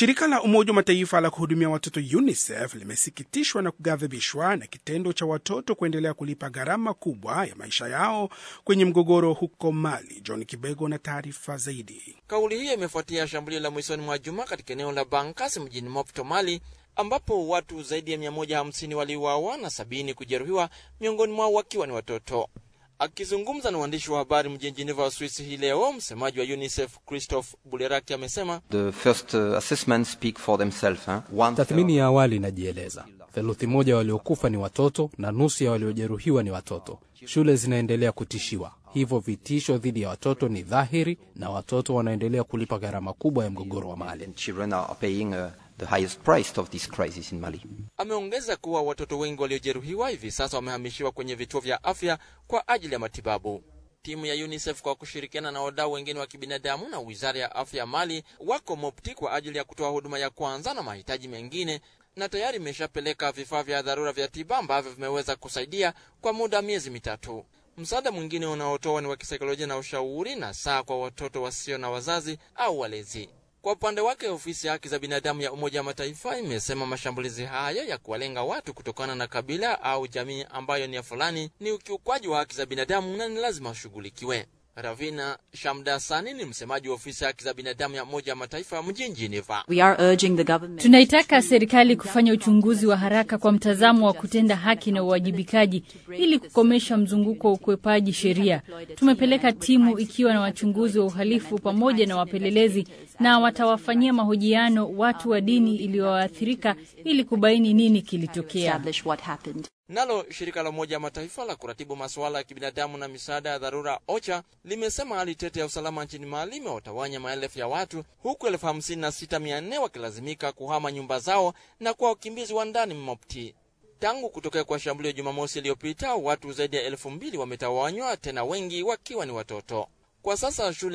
Shirika la Umoja wa Mataifa la kuhudumia watoto UNICEF limesikitishwa na kughadhibishwa na kitendo cha watoto kuendelea kulipa gharama kubwa ya maisha yao kwenye mgogoro huko Mali. John Kibego na taarifa zaidi. Kauli hiyo imefuatia shambulio la mwishoni mwa juma katika eneo la Bankas mjini Mopto, Mali, ambapo watu zaidi ya 150 waliuawa na sabini kujeruhiwa, miongoni mwao wakiwa ni watoto. Akizungumza na waandishi wa habari mjini Geneva, Uswisi hii leo, msemaji wa UNICEF Christophe Buleraki amesema The first uh, assessments speak for themselves. Hein? One Tathmini ya awali inajieleza, theluthi moja waliokufa ni watoto na nusu ya waliojeruhiwa ni watoto. Shule zinaendelea kutishiwa, hivyo vitisho dhidi ya watoto ni dhahiri, na watoto wanaendelea kulipa gharama kubwa ya mgogoro wa Mali. and children are paying uh, the highest price of this crisis in Mali. Ameongeza kuwa watoto wengi waliojeruhiwa hivi sasa wamehamishiwa kwenye vituo vya afya kwa ajili ya matibabu. Timu ya UNICEF kwa kushirikiana na wadau wengine wa kibinadamu na wizara ya afya ya Mali wako Mopti kwa ajili ya kutoa huduma ya kwanza na mahitaji mengine, na tayari imeshapeleka vifaa vya dharura vya tiba ambavyo vimeweza kusaidia kwa muda wa miezi mitatu. Msaada mwingine unaotoa ni wa kisaikolojia na ushauri na saa kwa watoto wasio na wazazi au walezi. Kwa upande wake ofisi ya haki za binadamu ya Umoja wa Mataifa imesema mashambulizi hayo ya kuwalenga watu kutokana na kabila au jamii ambayo ni ya fulani ni ukiukwaji wa haki za binadamu na ni lazima ushughulikiwe. Ravina Shamdasani ni msemaji wa ofisi ya haki za binadamu ya Umoja wa Mataifa mjini Geneva. We are urging the government Tunaitaka serikali kufanya uchunguzi wa haraka kwa mtazamo wa kutenda haki na uwajibikaji ili kukomesha mzunguko wa ukwepaji sheria. Tumepeleka timu ikiwa na wachunguzi wa uhalifu pamoja na wapelelezi, na watawafanyia mahojiano watu wa dini iliyoathirika ili kubaini nini kilitokea. establish what happened. Nalo shirika la Umoja wa Mataifa la kuratibu masuala ya kibinadamu na misaada ya dharura OCHA limesema hali tete ya usalama nchini Mali imewatawanya maelfu ya watu huku elfu hamsini na sita mia nne wakilazimika kuhama nyumba zao na kuwa wakimbizi wa ndani Mopti. Tangu kutokea kwa shambulio Jumamosi iliyopita, watu zaidi ya elfu mbili wametawanywa, tena wengi wakiwa ni watoto. Kwa sasa shule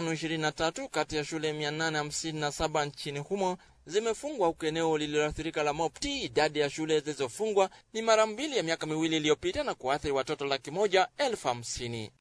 523 kati ya shule 857 nchini humo zimefungwa huku eneo lililoathirika la Mopti, idadi ya shule zilizofungwa ni mara mbili ya miaka miwili iliyopita na kuathiri watoto laki moja elfu hamsini.